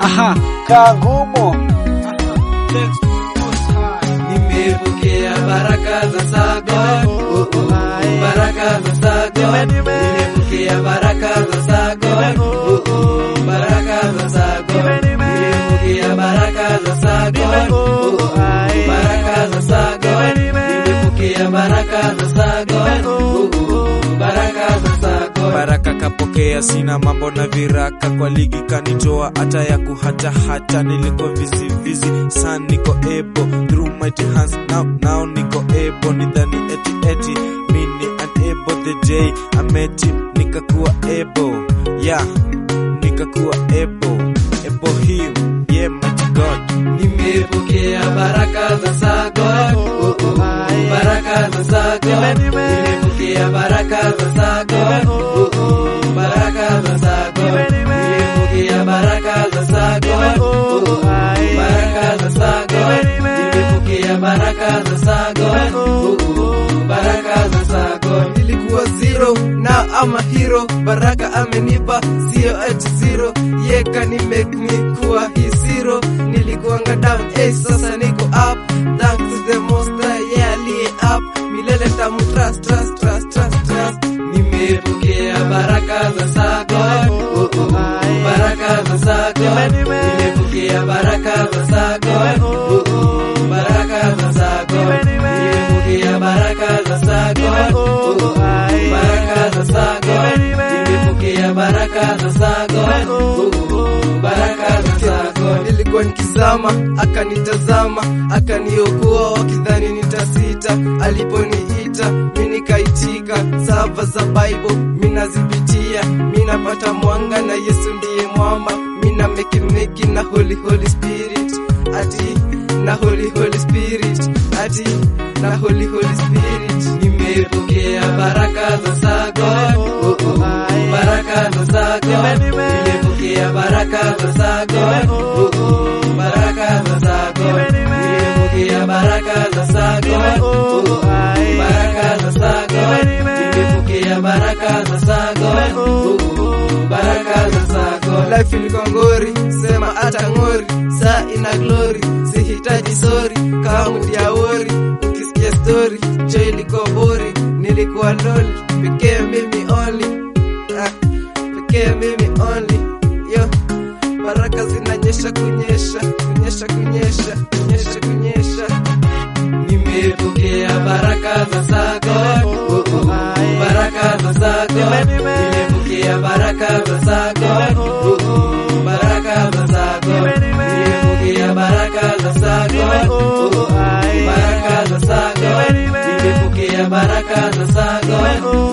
Aha, kaa ngumu. Nimepokea baraka za Sagon, oh, oh, baraka za Sagon. Nimepokea baraka za Sagon, oh, oh, baraka za Sagon. Nimepokea baraka za Sagon, oh, oh, baraka za Sagon. Nimepokea baraka za Sagon, oh, oh, baraka za Sagon. baraka kapokea, sina mambo na viraka, kwa ligi kanitoa hata ya kuhata hata, niliko vizi vizi san niko ebo through mighty hands now, now niko ebo nidhani eti eti mini unable the day I met him nikakuwa ebo yeah nikakuwa ebo ebo him yeah mighty God Nimepokea baraka za Sagon, oh, oh, baraka za Sagon. Nimepokea baraka za Sagon, oh, oh, baraka za Sagon. Nimepokea baraka za Sagon, oh, oh, baraka za Sagon. Nimepokea baraka za Sagon, oh, oh, baraka za Sagon. Nilikuwa zero na ama hero, baraka amenipa sio ati zero, yeka ni make me kuwa hii zero. Nilikuanga down eh, sasa niko up, thanks to the most high, yeah aliye up, milele tamu trust trust trust trust trust. Nimepokea baraka za Sagon, oh, oh, baraka za Sagon. Nimepokea baraka za Sagon, oh, oh, baraka za Sagon. Nimepokea baraka za Sagon, oh, oh, baraka za Sagon. Nimepokea baraka za Sagon, oh, oh, baraka za Sagon. Nilikuwa nikizama, akanitazama, akaniokoa wakidhani nitasita. Aliponiita mi nikaitika, sava za Bible mi nazipitia, mi napata mwanga na Yesu ndiye mwamba, mi na meki meki na Holy Holy Spirit ati na Holy Holy Spirit ati na Holy Holy Spirit. Nimepokea baraka za Sagon, oh, oh, baraka za Sagon. Nimepokea baraka za Sagon, oh, oh, baraka za Sagon. Nimepokea baraka za Sagon, oh, oh, baraka za Sagon. Nimepokea baraka za Sagon, oh, oh, baraka za Sagon. Life ilikuwa ngori, sema hata ngori, saa ina glory, sihitaji sorry, kama ya wori, ukisikia story, jo ilikuwa bori, nilikuwa loli, pekee mimi only, ah, pekee mimi only, yo baraka zinanyesha kunyesha kunyesha kunyesha kunyesha kunyesha nimepokea baraka za Sagon oh, oh, baraka za Sagon nimepokea baraka za Sagon oh, oh, baraka za Sagon nimepokea baraka za Sagon oh, oh, baraka za Sagon nimepokea baraka za Sagon